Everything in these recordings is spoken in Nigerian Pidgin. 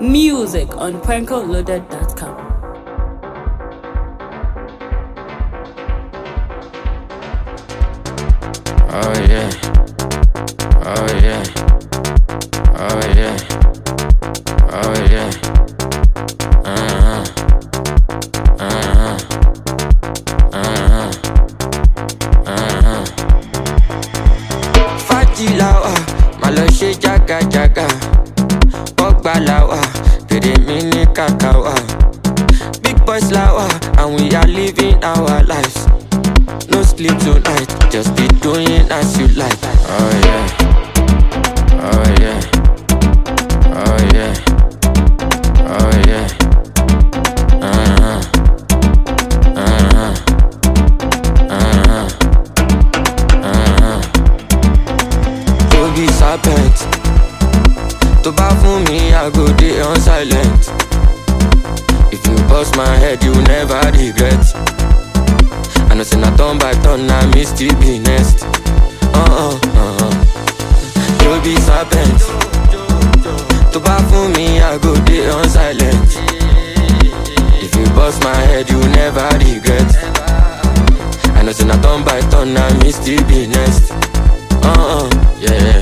Music on prankoloaded.com. Oh yeah. Oh yeah. Oh yeah. Oh yeah. Uh-huh. Uh-huh. Uh-huh. Uh-huh. Fájì la wà, má lọ ṣe jágajàga. Bọ́gbà la wà, pèrè mi ní kàkà wà. Big boys la wà, and we are living our lives. No sleep tonight, just be doing as you like. Oh yeah. Oh yeah. Oh yeah. Oh yeah. Uh-huh. Uh-huh. Uh-huh. Uh-huh. To be serpent. To bá fún mi, I go dey on silent. If you bust my head, you never regret. I know say na turn by turn, na me still be next. Uh-uh, uh-uh. You be serpent. To bá fún mi, I go dey on silent. If you bust my head, you never regret. I know say na turn by turn, na me still be next. Uh-uh, yeah.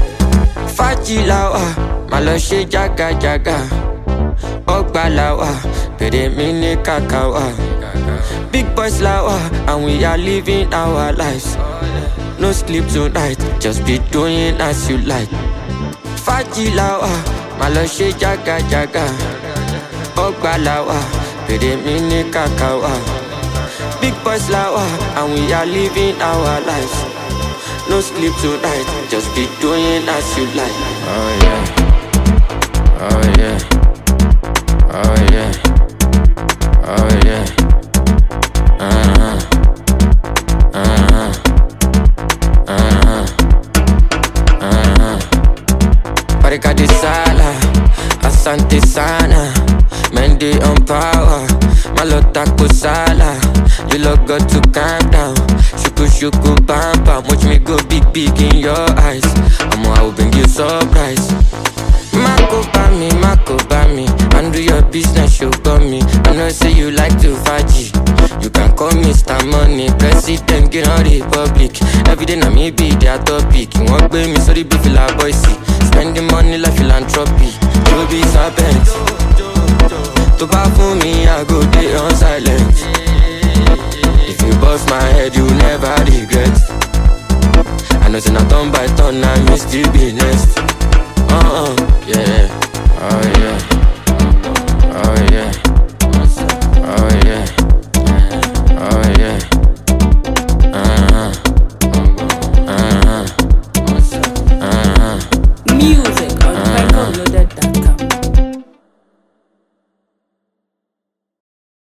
Fájì la wà, má lọ ṣe jágajàga. Ọgbà la wà, pèrè mi ní kàkà wà. Big boys la wà, and we are living our lives. No sleep tonight, just be doing as you like. Fájì la wà, má lọ ṣe jágajàga. Ọgbà la wà, pèrè mi ní kàkà wà. Big boys la wà, and we are living our lives. No sleep tonight, just be doing as you like. Oh yeah. Oh yeah. Oh yeah. Oh yeah. Uh-huh. Uh-huh. Uh-huh. Uh-huh. Barika de sala, asante sana. Men they on power, malota kusala. You look got to calm down. Shuku shuku bam bam, watch me go big big in your eyes. I'ma I will bring you surprise. Mako bami, Mako bami. Handle your business, you got me. I know say you like to faji. You can call me Mr. Money, President, get on Republic. Every day na me be their topic. Wọ́n gbé mi sórí bí fìlà bọ́ìsì. Spending money like philanthropy. You be serpent. Tó bá fún mi, I go dey on silent. If you bust my head, you never regret. I know say na turn by turn, na me still be next.